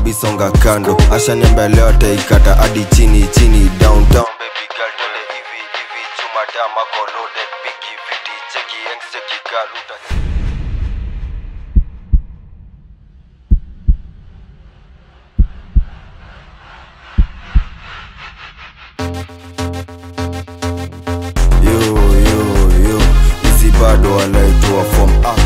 skubi songa kando ashaniambelewa taikata hadi chini chini downtown baby girl twende hivi hivi chumadama loaded bigi vidi cheki yanks cheki girl uta yo yo yo hizi bado wanaitwa form up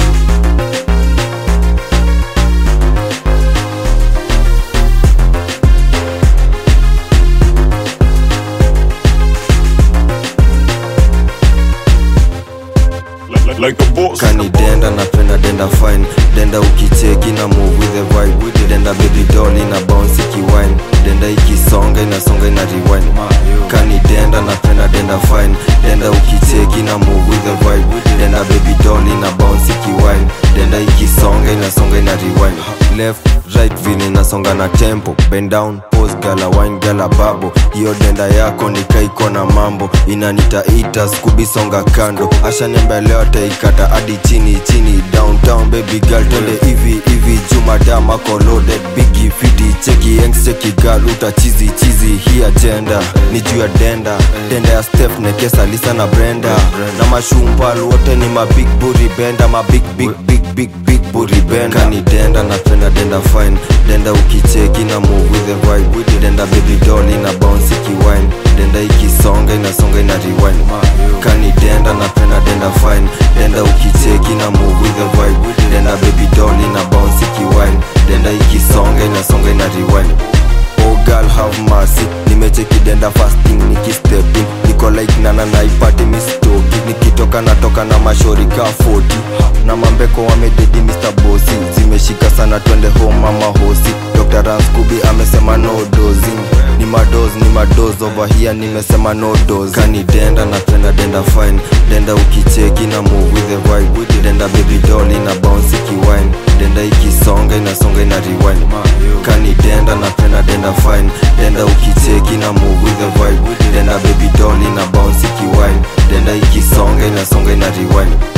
like, like, like a boss. kani denda napenda denda fine denda ukicheki na move with the vibe denda baby doll ina bounce ikiwine denda ikisonga inasonga ina rewind kani denda napenda denda fine denda ukicheki na move with the vibe denda baby doll ina bounce ikiwine denda ikisonga inasonga ina rewind left right vile inasonga na tempo bend down pose gala wine gala babo hiyo denda yako nikaiko na mambo inanitaita skubi songa kando ashaniambelewa taikata hadi chini chini downtown baby girl twende hivi hivi jumadama loaded bigi fiti cheki yanks cheki girl uta chizi chizi hii agenda ni juu ya denda denda ya step nekesa lisa na brenda na mashumpal wote ni mabig buri benda mabig big big big big buri benda kani denda napenda denda fine denda ukicheki na move with the vibe denda baby doll ina bounce ikiwine denda ikisonga inasonga ina rewind kani denda napenda denda fine denda ukicheki na move with the vibe denda baby doll ina bounce ikiwine denda ikisonga inasonga ina rewind Oh girl have mercy nimecheki denda fasting nikistep in niko like nana naipati mistoki nikitoka natoka na mashori ka 40 na mambeko wamededi Mr. Bossy zimeshika sana twende home mama hosi Dr. Ranskubi amesema no dosing ni madoz ni madoz over here nimesema no dose kani denda napenda denda fine denda ukicheki na move with the vibe denda baby doll ina bounce ikiwine denda ikisonga inasonga ina rewind kani denda napenda denda fine denda ukicheki na move with the vibe denda baby doll ina bounce ikiwine denda ikisonga inasonga ina rewind